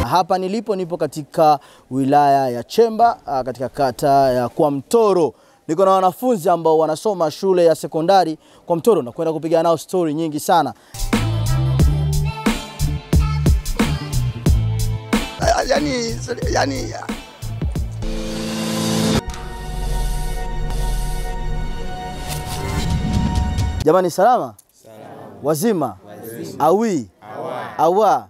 hapa nilipo nipo katika wilaya ya Chemba ah, katika kata ya Kwa Mtoro. Niko na wanafunzi ambao wanasoma shule ya sekondari Kwa Mtoro na kwenda kupiga nao stori nyingi sana. yani, yani Jamani, salama wazima, awi awa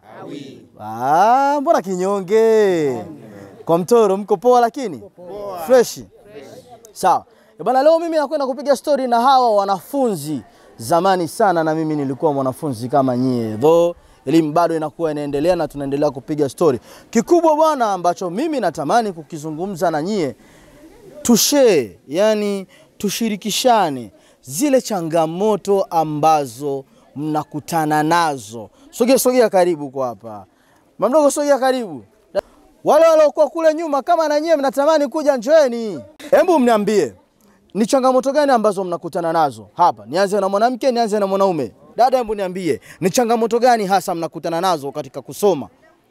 Ah, mbona kinyonge? Kwa Mtoro mko poa, lakini fresh sawa. Eh, Bana, leo mimi nakwenda kupiga stori na hawa wanafunzi zamani sana, na mimi nilikuwa mwanafunzi kama nyie, though elimu bado inakuwa inaendelea na tunaendelea kupiga stori. Kikubwa bwana ambacho mimi natamani kukizungumza na nyie tushare, yani tushirikishane zile changamoto ambazo mnakutana nazo. Sogea sogea karibu kwa hapa, mamdogo, sogea karibu. Wale waliokuwa kule nyuma, kama na nyie mnatamani kuja, njoeni. Hebu mniambie ni changamoto gani ambazo mnakutana nazo hapa? Nianze na mwanamke, nianze na mwanaume. Dada, hebu niambie ni changamoto gani hasa mnakutana nazo katika kusoma?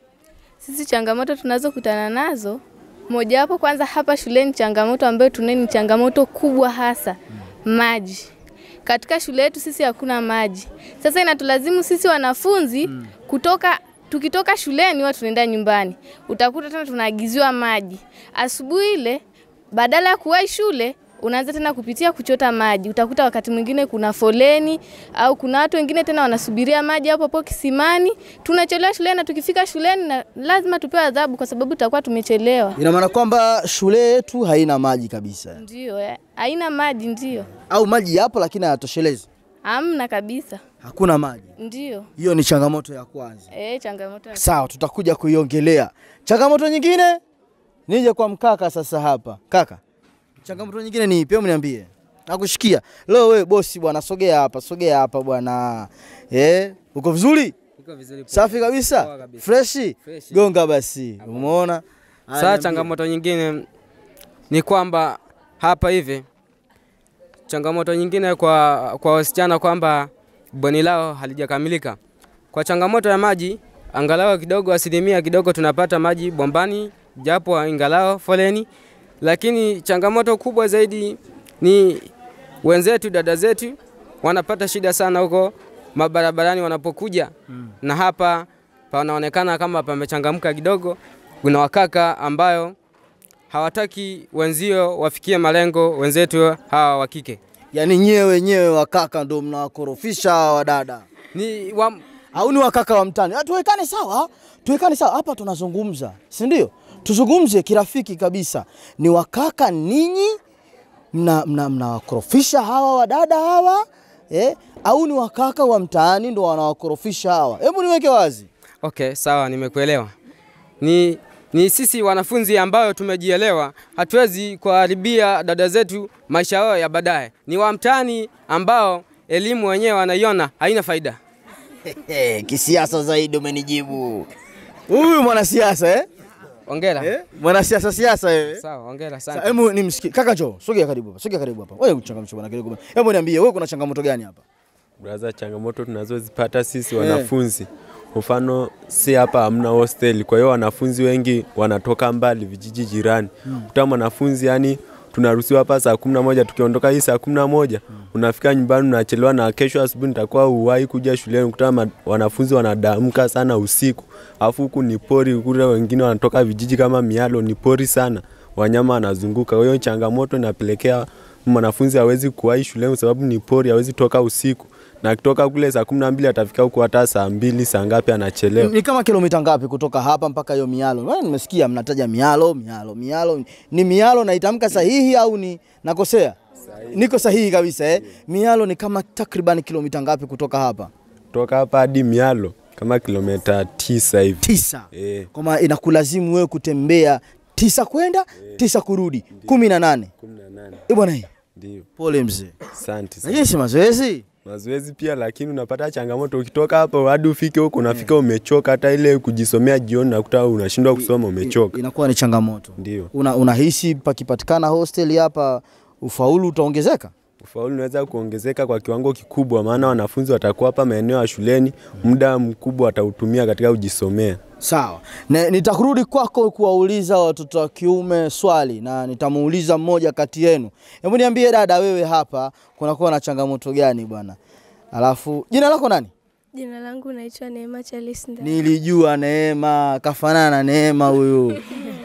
Sisi changamoto tunazokutana nazo, mojawapo kwanza hapa shuleni, changamoto ambayo tunayo ni changamoto kubwa hasa maji. Katika shule yetu sisi hakuna maji, sasa inatulazimu sisi wanafunzi kutoka tukitoka shuleni huwa tunaenda nyumbani, utakuta tena tunaagiziwa maji asubuhi ile, badala ya kuwahi shule unaanza tena kupitia kuchota maji. Utakuta wakati mwingine kuna foleni au kuna watu wengine tena wanasubiria maji hapo hapo kisimani. Tunachelewa shuleni na tukifika shuleni na lazima tupewe adhabu kwa sababu tutakuwa tumechelewa. Ina maana kwamba shule yetu haina maji kabisa, Ndio, eh, haina maji ndio. au maji yapo lakini hayatoshelezi, Hamna kabisa. hakuna maji. Ndio. Hiyo ni changamoto ya kwanza. Eh, changamoto. ya- Sawa, tutakuja kuiongelea changamoto nyingine. Nije kwa mkaka sasa hapa. Kaka, changamoto nyingine ni ipi? Hebu niambie. Nakushikia leo. Wewe bosi bwana, sogea hapa, sogea hapa bwana. Eh, uko vizuri? Iko vizuri poa. Safi kabisa, Poa kabisa. freshi. Freshi. Gonga basi, umeona? Haya, Sasa niambie. changamoto nyingine ni kwamba hapa hivi, changamoto nyingine kwa kwa wasichana kwamba bweni lao halijakamilika. Kwa changamoto ya maji, angalau kidogo, asilimia kidogo tunapata maji bombani, japo ingalao foleni, lakini changamoto kubwa zaidi ni wenzetu, dada zetu wanapata shida sana huko mabarabarani wanapokuja na hapa panaonekana kama pamechangamka kidogo. Kuna wakaka ambayo hawataki wenzio wafikie malengo wenzetu hawa wa kike. Yaani nyewe wenyewe wakaka ndo mnawakorofisha hawa wadada Ni wa, au ni wakaka wa mtani? Ah, Tuwekane sawa, tuwekane sawa. Hapa tunazungumza, si ndio? Tuzungumze kirafiki kabisa. Ni wakaka ninyi mna mna mnawakorofisha hawa wadada hawa eh? Au ni wakaka wa mtaani ndo wanawakorofisha hawa? Hebu niweke wazi. okay, sawa, nimekuelewa. Ni, ni sisi wanafunzi ambayo tumejielewa, hatuwezi kuharibia dada zetu maisha yao ya baadaye. Ni wa mtaani ambao elimu wenyewe wanaiona haina faida. Hey, kisiasa zaidi umenijibu. Huyu mwanasiasa eh? Ongera. Eh? Mwanasiasa siasa wewe. Sawa, ongera Sa- sana. Hebu nimsikie. Kaka njoo, sogea karibu hapa. Sogea karibu hapa. Wewe uchangamshe bwana kidogo. Hebu niambie wewe kuna changamoto gani hapa? Braza, changamoto tunazozipata sisi wanafunzi, mfano si hapa hamna hostel, kwa hiyo wanafunzi wengi wanatoka mbali vijiji jirani. Kuta mwanafunzi yani tunaruhusiwa hapa saa kumi na moja tukiondoka hii saa kumi na moja unafika nyumbani unachelewa, na kesho asubuhi nitakuwa uwahi kuja shuleni. Kuta ma- wanafunzi wanadamka sana usiku, alafu huku ni pori, kule wengine wanatoka vijiji kama mialo, ni pori sana, wanyama wanazunguka. Kwa hiyo changamoto inapelekea mwanafunzi hawezi kuwahi shuleni kwa sababu ni pori, hawezi toka usiku na akitoka kule saa kumi na mbili atafika huku hata saa mbili saa ngapi anachelewa. Ni kama kilomita ngapi kutoka hapa mpaka hiyo mialo? Maana nimesikia mnataja mialo, mialo, mialo. Ni mialo naitamka sahihi au ni nakosea? Niko sahihi kabisa eh? Mialo ni kama takriban kilomita ngapi kutoka hapa? Kutoka hapa hadi Mialo kama kilomita tisa hivi. Tisa. Eh, Kwamba inakulazimu wewe kutembea tisa kwenda tisa kurudi kumi na nane. kumi na nane Eh bwana, hii ndio. pole mzee, Asante sana. lakini si mazoezi. Mazoezi pia, lakini unapata changamoto ukitoka hapo hadi ufike huko, unafika umechoka, hata ile kujisomea jioni nakuta unashindwa kusoma, umechoka. Inakuwa ni changamoto. Ndio Una, unahisi pakipatikana hostel hapa ufaulu utaongezeka? ufaulu unaweza kuongezeka kwa kiwango kikubwa, maana wanafunzi watakuwa hapa maeneo ya shuleni, muda mkubwa watautumia katika kujisomea. Sawa, Na nitakurudi kwako kuwauliza watoto wa kiume swali na nitamuuliza mmoja kati yenu. Hebu niambie dada, wewe hapa kunakuwa na changamoto gani bwana? Alafu jina lako nani? Jina langu naitwa Neema Charles Nda. Nilijua Neema, kafanana na Neema huyu.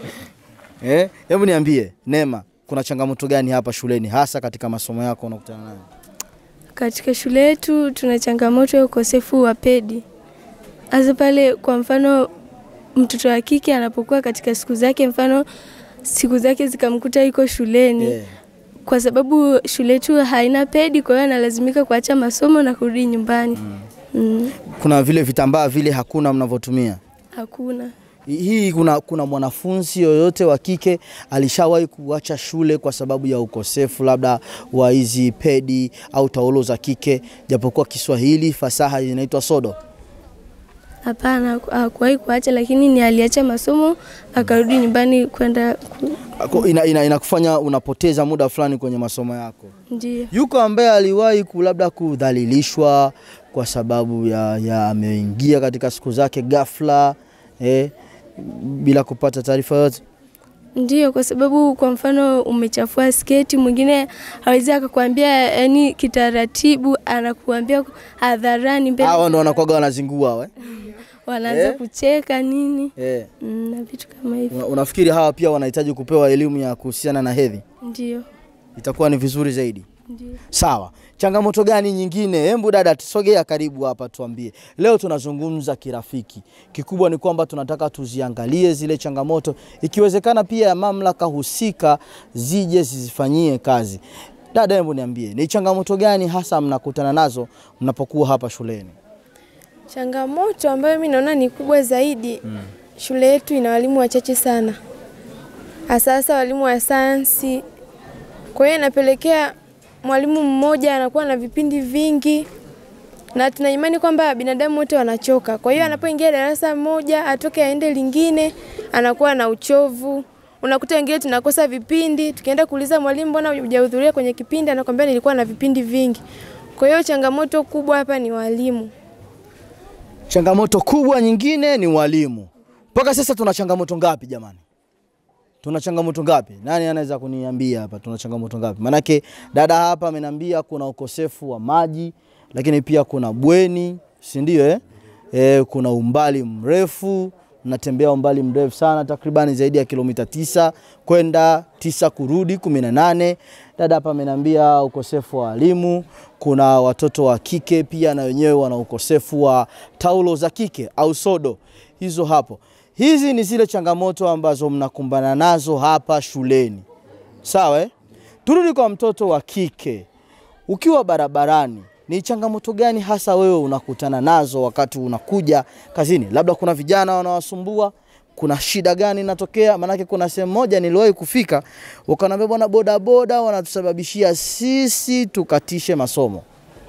Eh, hebu niambie Neema, kuna changamoto gani hapa shuleni hasa katika masomo yako unakutana nayo? Katika shule yetu tuna changamoto ya ukosefu wa pedi. Hasa pale kwa mfano mtoto wa kike anapokuwa katika siku zake, mfano siku zake zikamkuta yuko shuleni Eh, kwa sababu shule yetu haina pedi, kwa hiyo analazimika kuacha masomo na kurudi nyumbani. Mm. kuna vile vitambaa vile hakuna mnavyotumia. Hakuna. Hii kuna, kuna mwanafunzi yoyote wa kike alishawahi kuacha shule kwa sababu ya ukosefu labda wa hizi pedi au taulo za kike, japokuwa Kiswahili fasaha inaitwa sodo. Hapana, hakuwahi kuacha, lakini ni aliacha masomo akarudi nyumbani kwenda ku... Ako- Ina, ina, inakufanya unapoteza muda fulani kwenye masomo yako. ndio. Yuko ambaye aliwahi ku- labda kudhalilishwa kwa sababu ya, ya ameingia katika siku zake ghafla eh, bila kupata taarifa yoyote. Ndio, kwa sababu kwa mfano umechafua sketi, mwingine hawezi akakwambia yani kitaratibu, anakuambia hadharani mbele, Hawa ndo wanakuwaga wanazingua hawa, eh? wanaanza Eh? kucheka nini Eh. mm, na vitu kama hivyo. Una, unafikiri hawa pia wanahitaji kupewa elimu ya kuhusiana na hedhi? Ndio, Itakuwa ni vizuri zaidi. ndio. Sawa. Changamoto gani nyingine? Hembu dada, tusogea karibu hapa, tuambie. Leo tunazungumza kirafiki. Kikubwa ni kwamba tunataka tuziangalie zile changamoto, ikiwezekana pia ya mamlaka husika zije zizifanyie kazi. Dada, hebu niambie, ni changamoto gani hasa mnakutana nazo mnapokuwa hapa shuleni? Changamoto ambayo mi naona ni kubwa zaidi mm. Shule yetu ina walimu wachache sana, hasa hasa walimu wa sayansi. Kwa hiyo inapelekea mwalimu mmoja anakuwa na vipindi vingi, na tuna imani kwamba binadamu wote wanachoka. Kwa hiyo anapoingia darasa moja atoke aende lingine, anakuwa na uchovu. Unakuta wengine tunakosa vipindi, tukienda kuuliza mwalimu, mbona hujahudhuria kwenye kipindi? Anakwambia nilikuwa na vipindi vingi. Kwa hiyo changamoto kubwa hapa ni walimu. Changamoto kubwa nyingine ni walimu. Mpaka sasa tuna changamoto ngapi jamani? Tuna changamoto ngapi? Nani anaweza kuniambia hapa tuna changamoto ngapi? Manake dada hapa ameniambia kuna ukosefu wa maji, lakini pia kuna bweni, si ndio eh? E, kuna umbali mrefu, mnatembea umbali mrefu sana, takribani zaidi ya kilomita tisa kwenda tisa kurudi kumi na nane. Dada hapa ameniambia ukosefu wa walimu, kuna watoto wa kike pia na wenyewe wana ukosefu wa taulo za kike au sodo, hizo hapo. Hizi ni zile changamoto ambazo mnakumbana nazo hapa shuleni, sawa eh? Turudi kwa mtoto wa kike, ukiwa barabarani, ni changamoto gani hasa wewe unakutana nazo wakati unakuja kazini? Labda kuna vijana wanawasumbua, kuna shida gani inatokea? Maanake kuna sehemu moja niliwahi kufika, wakaniambia bwana, bodaboda wanatusababishia sisi tukatishe masomo.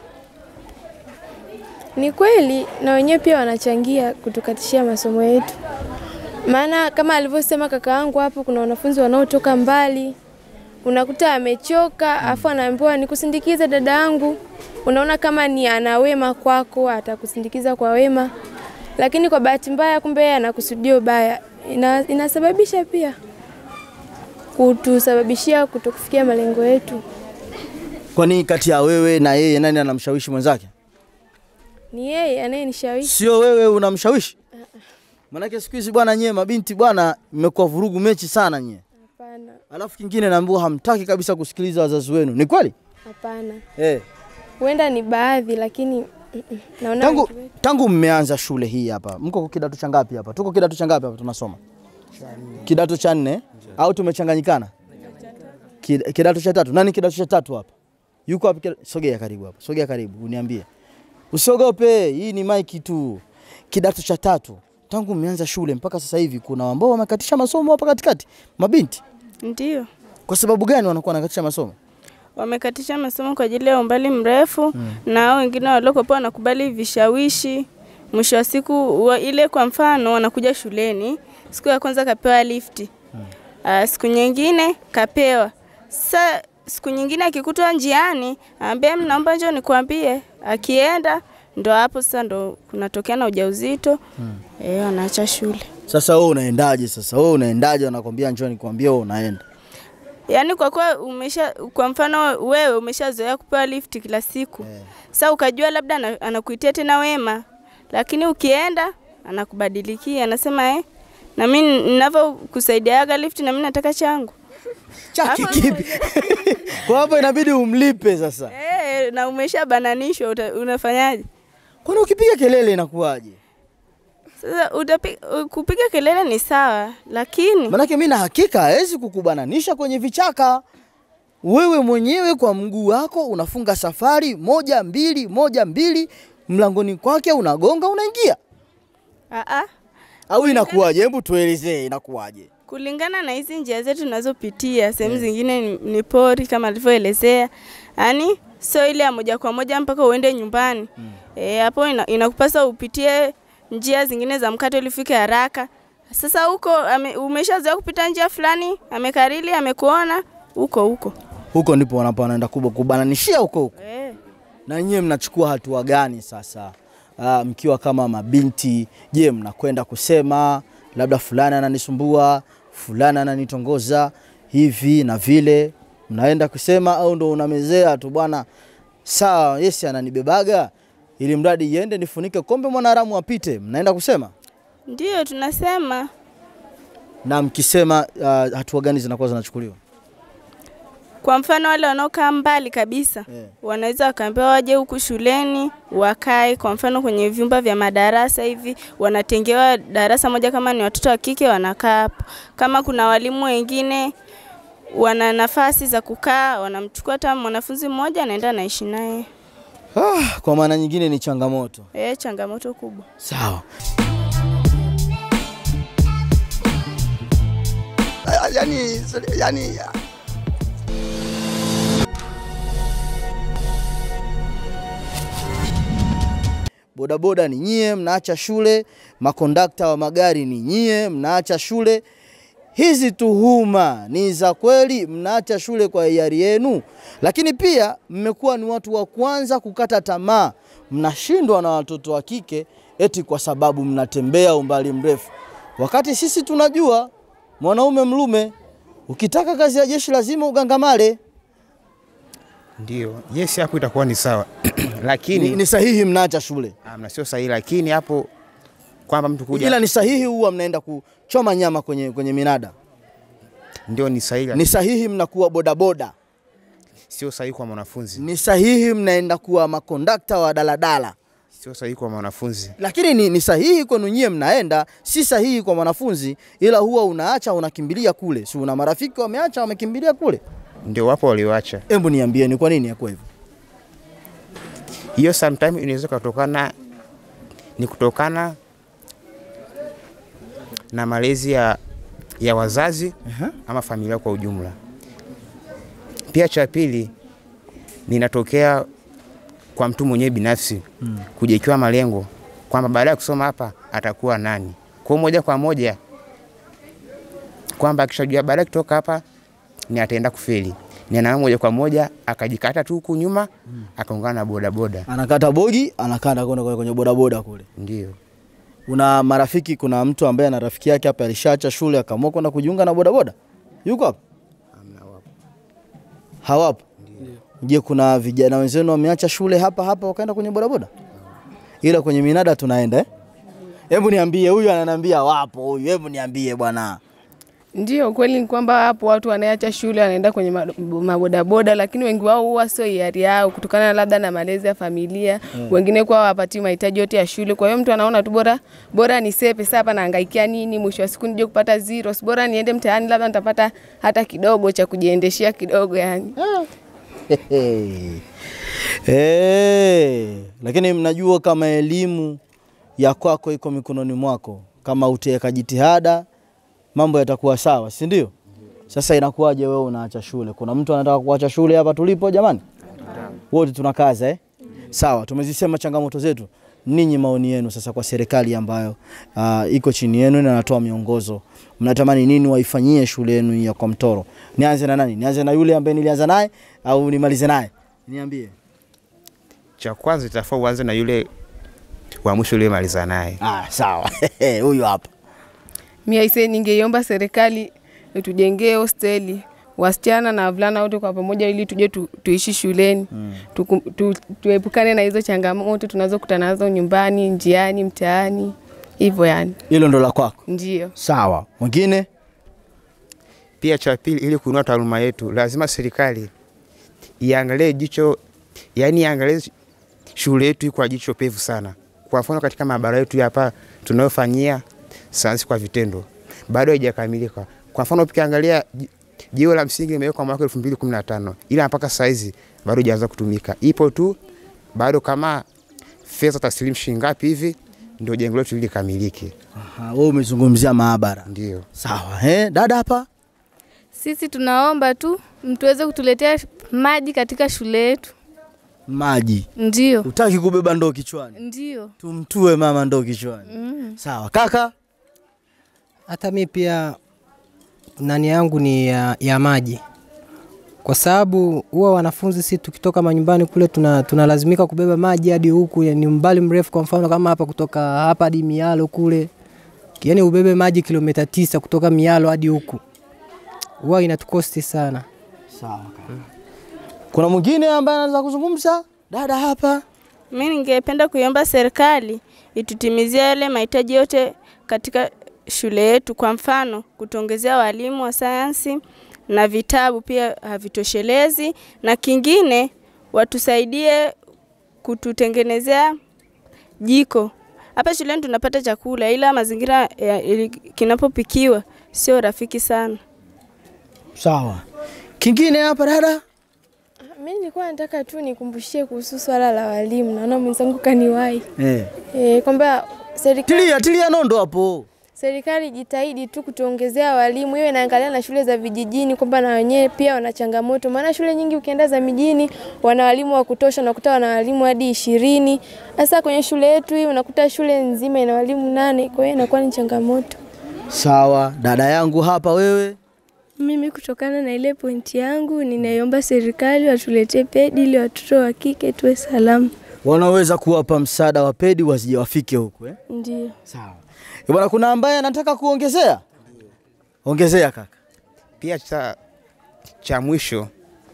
Ni kweli na wenyewe pia wanachangia kutukatishia masomo yetu, maana kama alivyosema kaka yangu hapo, kuna wanafunzi wanaotoka mbali, unakuta amechoka, afu anaambiwa nikusindikize dada yangu. Unaona kama ni ana wema kwako, atakusindikiza kwa wema, lakini kwa bahati mbaya, kumbe yeye anakusudia ubaya. Ina, inasababisha pia kutusababishia kutokufikia malengo yetu. Kwani kati ya wewe na yeye nani anamshawishi mwenzake? Ni yeye anayenishawishi. Sio wewe unamshawishi? Maanake siku hizi bwana, nyie mabinti bwana, mmekuwa vurugu mechi sana nyie. Hapana, Alafu kingine naambiwa hamtaki kabisa kusikiliza wazazi wenu. Ni kweli? hapana, Eh. huenda ni baadhi, lakini mm, mm, naona Tangu, wengi wetu- tangu mmeanza shule hii hapa, mko kwa kidato cha ngapi hapa? Tuko kidato cha ngapi hapa tunasoma? Kidato cha nne au tumechanganyikana? Kid- Kidato cha tatu. Nani kidato cha tatu hapa? Yuko wapi? kida- Sogea karibu hapa. Sogea karibu uniambie. Usiogope, hii ni maiki tu. Kidato cha tatu. Tangu mmeanza shule mpaka sasa hivi kuna ambao wamekatisha masomo hapa katikati, mabinti. Ndio, Kwa sababu gani wanakuwa wanakatisha masomo? wamekatisha masomo kwa ajili ya umbali mrefu na hao wengine waliokopa wanakubali vishawishi. Mwisho wa siku wa ile, kwa mfano, wanakuja shuleni, siku ya kwanza kapewa lifti, uh, siku nyingine kapewa sa siku nyingine akikutwa njiani, ambie naomba njoo nikwambie. Akienda ndo hapo sasa ndo kunatokea na ujauzito mm. e, wanaacha shule. Sasa wewe unaendaje? Sasa wewe unaendaje? Wanakwambia njoo nikwambie, wewe unaenda Yaani kwa kuwa umesha, kwa mfano wewe umeshazoea kupewa lift kila siku Eh. sasa ukajua labda ana- anakuitia tena wema, lakini ukienda anakubadilikia, anasema eh, na mimi ninavyokusaidiaga lift na mimi nataka changu chaki Hapo kipi? Kwa hapo inabidi umlipe sasa. eh, na umeshabananishwa uta, unafanyaje? Kwani ukipiga kelele inakuwaje? Sasa utapi, kupiga kelele ni sawa, lakini Manake mimi na hakika hawezi kukubananisha kwenye vichaka. Wewe mwenyewe kwa mguu wako unafunga safari moja mbili moja mbili, mlangoni kwake unagonga, unaingia aa, au inakuwaje? Hebu tuelezee inakuwaje? kulingana na hizi njia zetu tunazopitia sehemu zingine ni, ni pori kama alivyoelezea, yaani sio ile ya moja kwa moja mpaka uende nyumbani Eh, hapo ina, inakupasa upitie njia zingine za mkato ili ufike haraka. Sasa huko ame- umeshazoea kupita njia fulani, amekarili, amekuona huko huko Huko ndipo wanapo wanaenda kubwa kubananishia huko huko. eh. Na nyie mnachukua hatua gani sasa? Aa, mkiwa kama mabinti, je, mnakwenda kusema labda fulani ananisumbua, fulani ananitongoza hivi na vile, mnaenda kusema au ndo unamezea tu bwana, sawa, Yesi ananibebaga ili mradi iende nifunike kombe mwanaharamu apite, mnaenda kusema? Ndio tunasema Na mkisema uh, hatua gani zinakuwa zinachukuliwa? Kwa mfano wale wanaokaa mbali kabisa Eh. wanaweza wakaambiwa waje huku shuleni wakae, kwa mfano kwenye vyumba vya madarasa hivi, wanatengewa darasa moja, kama ni watoto wa kike wanakaa hapo. Kama kuna walimu wengine wana nafasi za kukaa, wanamchukua hata mwanafunzi mmoja, anaenda anaishi naye. Ah, kwa maana nyingine ni changamoto. Eh, changamoto kubwa. Sawa. yani, yani bodaboda ni nyie, mnaacha shule. Makondakta wa magari ni nyie, mnaacha shule. Hizi tuhuma ni za kweli, mnaacha shule kwa hiari yenu, lakini pia mmekuwa ni watu wa kwanza kukata tamaa. Mnashindwa na watoto wa kike eti kwa sababu mnatembea umbali mrefu, wakati sisi tunajua mwanaume mlume, ukitaka kazi ya jeshi lazima ugangamale. Ndio, yes, hapo itakuwa ni sawa Ni, lakini ni sahihi mnaacha shule, amna, sio sahihi, lakini hapo kwamba mtu kuja ila ni sahihi huwa mnaenda kuchoma nyama kwenye, kwenye minada ndio ni sahihi, ni lakini sahihi mnakuwa bodaboda, sio sahihi kwa mwanafunzi, ni sahihi mnaenda kuwa makondakta wa daladala, sio sahihi kwa mwanafunzi. lakini ni, ni sahihi kwenu nyie mnaenda, si sahihi kwa mwanafunzi, ila huwa unaacha unakimbilia kule. Si una marafiki wameacha wamekimbilia kule? Ndio wapo walioacha Hebu niambie ni kwa nini yakuwa hivyo? hiyo. Sometime inaweza kutokana ni kutokana na malezi ya, ya wazazi ama familia kwa ujumla. Pia cha pili ninatokea kwa mtu mwenyewe binafsi kujikiwa malengo kwamba baada ya kusoma hapa atakuwa nani, kwa moja kwa moja kwamba akishajua baada ya kutoka hapa ni ataenda kufeli, ni anaamua moja kwa moja akajikata tu huku nyuma akaungana na bodaboda. Anakata bogi, anakanda kwenda kwenye- kwenye bodaboda kule. Ndio Una marafiki, kuna mtu ambaye ana rafiki yake hapa alishaacha shule akaamua kwenda kujiunga na bodaboda, yuko hapa? Hawapo. Je, kuna vijana wenzenu wameacha shule hapa hapa wakaenda kwenye bodaboda? Ila kwenye minada tunaenda eh? Hebu niambie, huyu ananiambia wapo huyu, hebu niambie bwana. Ndio, kweli ni kwamba hapo watu wanaacha shule wanaenda kwenye ma- mabodaboda, lakini wengi wao huwa sio hiari yao, kutokana labda na malezi ya familia Mm. wengine kwa hawapatii mahitaji yote ya shule. Kwa hiyo mtu anaona tu bora bora nisepe sasa, hapa naangaikia nini? Mwisho wa siku nije kupata zero, si bora niende mtaani, labda nitapata hata kidogo cha kujiendeshea kidogo yani. Hey, lakini mnajua kama elimu ya kwako iko mikononi mwako, kama utaweka jitihada mambo yatakuwa sawa, si ndio? Sasa inakuwaje wewe unaacha shule? Kuna mtu anataka kuacha shule hapa tulipo jamani? Wote tuna kazi eh? Sawa, tumezisema changamoto zetu. Ninyi maoni yenu sasa kwa serikali ambayo uh, iko chini yenu na inatoa miongozo, mnatamani nini waifanyie shule yenu ya kwa Mtoro? Nianze na nani? Nianze na yule ambaye nilianza naye au nimalize naye? Niambie. cha kwanza itafaa uanze na yule wa mwisho uliomaliza naye. Ah, sawa. Huyu hapa. Mi aise, ningeiomba serikali itujengee hosteli wasichana na wavulana wote kwa pamoja, ili tuje tu, tuishi shuleni mm. tu, tu, tuepukane na hizo changamoto tunazokutana nazo nyumbani, njiani, mtaani, hivyo yani. Hilo ndo la kwako. Ndio. Sawa. Mwingine? Pia cha pili, ili kuinua taaluma yetu, lazima serikali iangalie jicho, yani iangalie shule yetu kwa jicho pevu sana. Kwa mfano katika maabara yetu hapa tunayofanyia sayansi kwa vitendo bado haijakamilika. Kwa mfano ukiangalia ji- jiwe la msingi limewekwa mwaka 2015 ila mpaka saizi bado haijaanza kutumika, ipo tu bado kama fedha taslimu shilingi ngapi hivi ndio jengo letu ili likamilike. Aha, wewe umezungumzia maabara. Ndio. Sawa. Eh, dada hapa? Sisi tunaomba tu mtuweze kutuletea maji katika shule yetu. Maji. Ndio. Utaki kubeba ndoo kichwani? Ndio. Tumtue mama ndoo kichwani. Mm. Sawa. Kaka? Hata mi pia nani yangu ni ya, ya maji, kwa sababu huwa wanafunzi si tukitoka manyumbani kule tuna, tunalazimika kubeba maji hadi huku, ni umbali mrefu. Kwa mfano kama hapa kutoka hapa hadi Mialo kule, yani ubebe maji kilomita tisa kutoka Mialo hadi huku, huwa inatukosti sana. Sawa. Kuna mwingine ambaye anaweza kuzungumza? Dada hapa. Mi ningependa kuiomba serikali itutimizie yale mahitaji yote katika shule yetu, kwa mfano kutuongezea walimu wa sayansi na vitabu pia havitoshelezi, na kingine watusaidie kututengenezea jiko. Hapa shuleni tunapata chakula, ila mazingira ya- ili- kinapopikiwa sio rafiki sana. Sawa. Kingine hapa dada? Mi nilikuwa nataka tu nikumbushie kuhusu swala la walimu, naona mwenzangu kaniwahi Eh. e, kwamba serikali Tilia, tilia nondo hapo. serikali jitahidi tu kutuongezea walimu, iwe inaangalia na shule za vijijini kwamba na wenyewe pia wana changamoto, maana shule nyingi ukienda za mijini wana walimu wa kutosha, unakuta wana walimu hadi ishirini. Sasa kwenye shule yetu hii unakuta shule nzima ina walimu nane, kwa hiyo inakuwa ni changamoto. Sawa. Dada yangu hapa wewe? Mimi kutokana na ile pointi yangu, ninaiomba serikali watuletee pedi ili watoto wa kike tuwe salama. Wanaweza kuwapa msaada wa pedi wasije wafike huku eh? Ndio. Sawa. Eh, Bwana kuna ambaye anataka kuongezea? Ongezea kaka. Pia cha, cha mwisho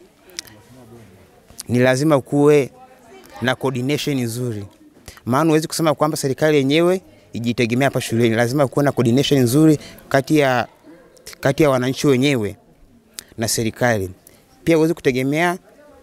ni lazima kuwe na coordination nzuri, maana huwezi kusema kwamba serikali yenyewe ijitegemea hapa shuleni. Lazima kuwe na coordination nzuri kati ya, kati ya wananchi wenyewe na serikali. Pia huwezi kutegemea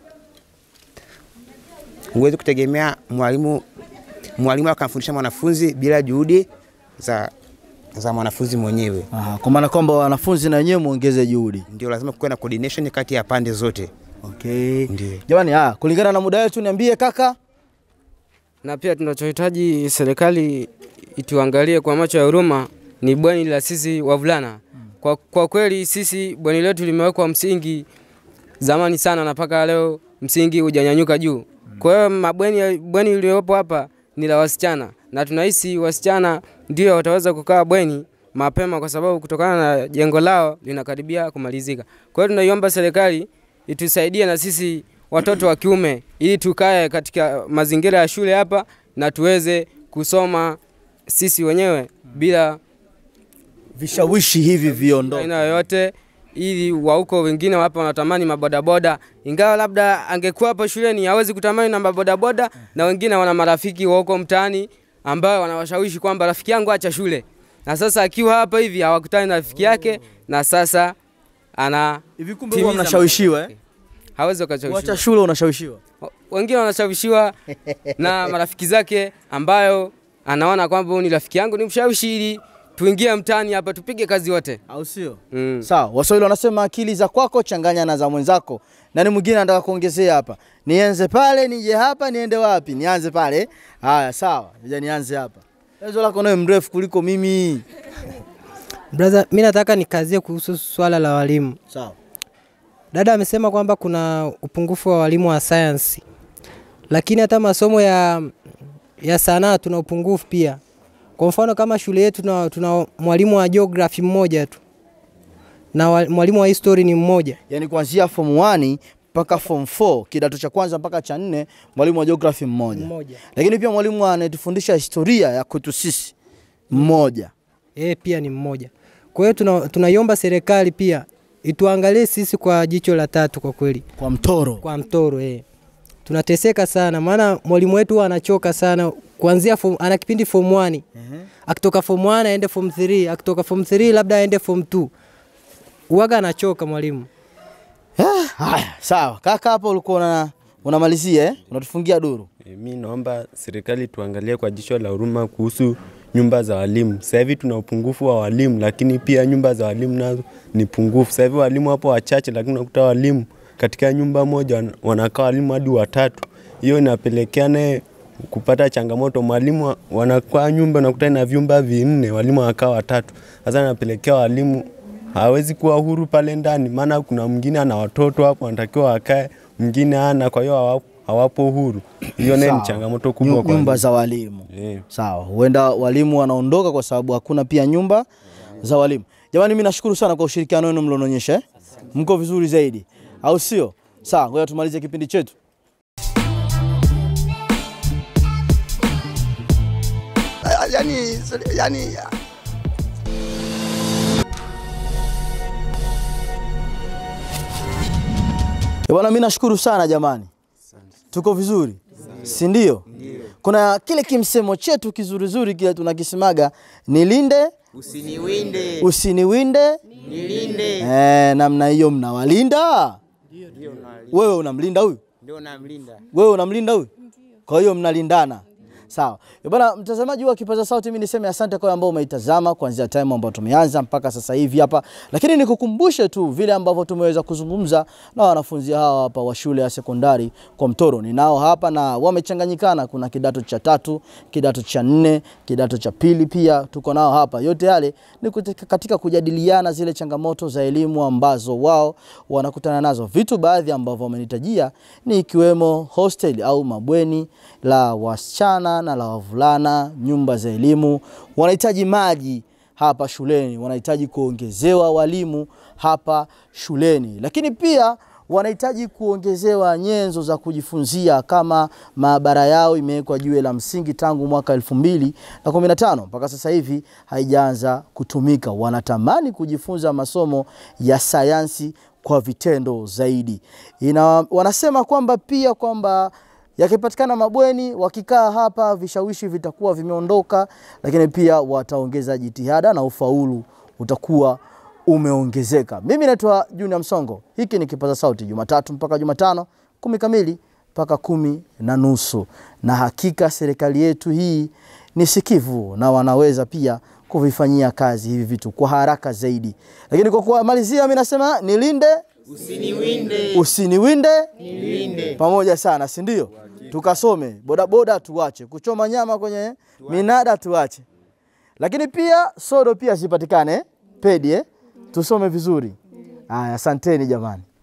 huwezi kutegemea mwalimu mwalimu akamfundisha mwanafunzi bila juhudi za, za mwanafunzi mwenyewe. Aha, kwa maana kwamba wanafunzi na wenyewe muongeze juhudi. Ndio, lazima kuwe na coordination kati ya pande zote. Okay. Ndio. Jamani, ah, kulingana na muda wetu niambie kaka. na pia tunachohitaji serikali ituangalie kwa macho ya huruma ni bweni la sisi wavulana. Kwa, kwa kweli sisi bweni letu limewekwa msingi zamani sana na mpaka leo msingi hujanyanyuka juu. Kwa hiyo mabweni bweni iliyopo hapa ni la wasichana na tunahisi wasichana ndio wataweza kukaa bweni mapema kwa sababu kutokana na jengo lao linakaribia kumalizika. Kwa hiyo tunaiomba serikali itusaidie na sisi watoto wa kiume ili tukae katika mazingira ya shule hapa na tuweze kusoma sisi wenyewe bila vishawishi hivi viondoke aina yoyote, ili wa huko wengine wapo wanatamani mabodaboda, ingawa labda angekuwa hapo shuleni hawezi kutamani na mabodaboda, na wengine wana marafiki wa huko mtaani ambao wanawashawishi kwamba rafiki yangu acha shule, na sasa akiwa hapa hivi hawakutani na rafiki yake, na sasa ana hivi kumbe huwa mnashawishiwa eh? hawezi wakashawishiwa. Wacha shule unashawishiwa. Wengine wanashawishiwa na marafiki zake ambayo anaona kwamba huyu ni rafiki yangu, ni mshawishi ili tuingie mtaani hapa tupige kazi wote, au sio? Mm. Sawa, Waswahili wanasema akili za kwako changanya na za mwenzako. Nani mwingine anataka kuongezea hapa? Nianze pale, nije hapa, niende wapi? Nianze pale. Haya, sawa. Ngoja nianze hapa. Lezo lako nawe mrefu kuliko mimi. Brother, mi nataka nikazie kuhusu swala la walimu. Sawa. Dada amesema kwamba kuna upungufu wa walimu wa sayansi, lakini hata masomo ya, ya sanaa tuna upungufu pia. Kwa mfano kama shule yetu tuna, tuna mwalimu wa geography mmoja tu na wa- mwalimu wa history ni mmoja. Yaani kuanzia form 1 mpaka form 4 kidato cha kwanza mpaka cha nne, mwalimu wa geography mmoja, Mmoja. lakini pia mwalimu anayetufundisha historia ya kwetu sisi mmoja. yeye pia ni mmoja. Kwa hiyo tuna, tunaiomba serikali pia ituangalie sisi kwa jicho la tatu kwa kweli, kwa mtoro, kwa mtoro eh. Tunateseka sana, maana mwalimu wetu huwa anachoka sana kuanzia form, ana kipindi form 1 akitoka form 1 aende form 3 akitoka form 3 labda aende form 2 uwaga anachoka mwalimu. Haya, sawa kaka, hapo ulikuwa una, unamalizia eh? unatufungia duru. E, mi naomba serikali tuangalie kwa jicho la huruma kuhusu nyumba za walimu. Sasa hivi tuna upungufu wa walimu, lakini pia nyumba za walimu nazo ni pungufu. Sasa hivi walimu hapo wachache, lakini unakuta walimu katika nyumba moja wan- wanakaa walimu hadi watatu. Hiyo inapelekea naye kupata changamoto. Mwalimu wa- wanakaa nyumba unakuta ina vyumba vinne, walimu wanakaa watatu. Sasa inapelekea walimu hawezi kuwa huru pale ndani, maana kuna mwingine ana watoto hapo wanatakiwa wakae, mwingine hana, kwa hiyo hawa- hawapo huru. Hiyo naye ni Sawa. changamoto kubwa Nyu- kwa nyumba walimu. za walimu Eh. sawa, huenda walimu wanaondoka kwa sababu hakuna pia nyumba za walimu. Jamani, mimi nashukuru sana kwa ushirikiano wenu mlionyesha, eh? mko vizuri zaidi, au sio? Sawa, ngoja tumalize kipindi chetu. yani, yani Eh, Bwana, mimi nashukuru sana jamani, tuko vizuri, si ndio? Kuna kile kimsemo chetu kizurizuri kile tunakisimaga, nilinde Usiniwinde. usiniwinde. Nilinde. Eh, namna hiyo mnawalinda. Wewe unamlinda huyu, Ndio namlinda. wewe unamlinda huyu, kwa hiyo mnalindana. Sawa Eh, bwana, mtazamaji wa Kipaza Sauti, mimi niseme asante kwa ambao umeitazama kuanzia time ambayo tumeanza mpaka sasa hivi hapa, lakini nikukumbushe tu vile ambavyo tumeweza kuzungumza na wanafunzi hawa hapa wa shule ya sekondari kwa Mtoro. Ninao hapa na wamechanganyikana, kuna kidato cha tatu, kidato cha nne, kidato cha pili pia tuko nao hapa. Yote yale ni kutika- katika kujadiliana zile changamoto za elimu ambazo wao wanakutana nazo. Vitu baadhi ambavyo wamenitajia ni ikiwemo hostel au mabweni la wasichana na la wavulana, nyumba za elimu, wanahitaji maji hapa shuleni, wanahitaji kuongezewa walimu hapa shuleni, lakini pia wanahitaji kuongezewa nyenzo za kujifunzia kama maabara yao imewekwa jiwe la msingi tangu mwaka elfu mbili na kumi na tano mpaka sasa hivi haijaanza kutumika. Wanatamani kujifunza masomo ya sayansi kwa vitendo zaidi. Ina, wanasema kwamba pia kwamba yakipatikana mabweni wakikaa hapa vishawishi vitakuwa vimeondoka, lakini pia wataongeza jitihada na ufaulu utakuwa umeongezeka. Mimi naitwa Junior Msongo, hiki ni Kipaza Sauti, Jumatatu mpaka Jumatano kumi kamili mpaka kumi na nusu, na hakika serikali yetu hii ni sikivu na wanaweza pia kuvifanyia kazi hivi vitu kwa haraka zaidi. Lakini kwa kumalizia, mimi nasema nilinde Usiniwinde. usiniwinde Nilinde. pamoja sana, si ndio? Tukasome bodaboda, tuache kuchoma nyama kwenye minada, tuache. Lakini pia sodo pia zipatikane, pedi eh? tusome vizuri. Aya, asanteni jamani.